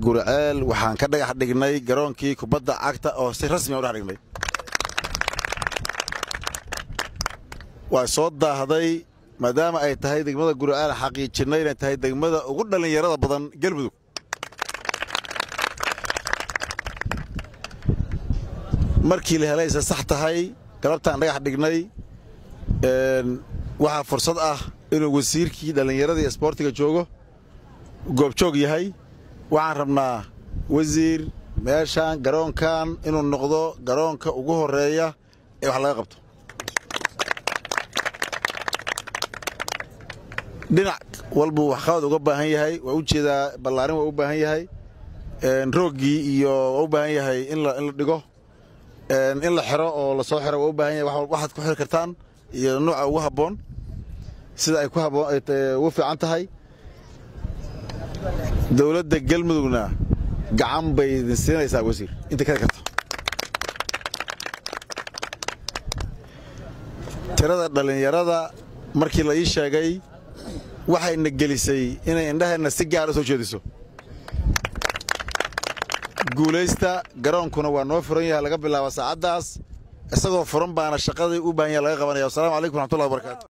gurceel waxaan ka dhagax dhignay garoonkii kubadda cagta oo si rasmi a u dhex dhignay waa soo daahday maadaama ay tahay degmada gurceel xaqiijinnay inay tahay degmada ugu dhallinyarada badan galmudug markii la helaysa sax tahay galabtaan dhagax dhignay waxaa fursad ah inuu wasiirkii dhallinyarada iyo isboortiga joogo goobjoog yahay waxaan rabnaa wasiir meeshaan garoonkan inuu noqdo garoonka ugu horeeya ee wax laga qabto dhinac walbuu waxqabad uga baahan yahay waa u jeedaa ballaarin waa u baahan yahay rooggii iyo waa u baahan yahay in la dhigo in la xiro oo la soo xiro waa u baahan yahay waxaad ku xiri kartaan iyo nuuca ugu habboon sida ay ku habboon ugu fiican tahay dowladda galmudugna gacan bay idin siinaysaa wasiir inta kari karto tirada dhallinyarada markii la ii sheegay waxayna gelisay inay indhaheenna si gaara soo jeediso guulaysta garoonkuna waa noo furan yahay laga bilaaba saacaddaas isagoo furan baana shaqadii u baahan yaha laga qabanaya wassalamu calaykum raxmatullahi wabarakatu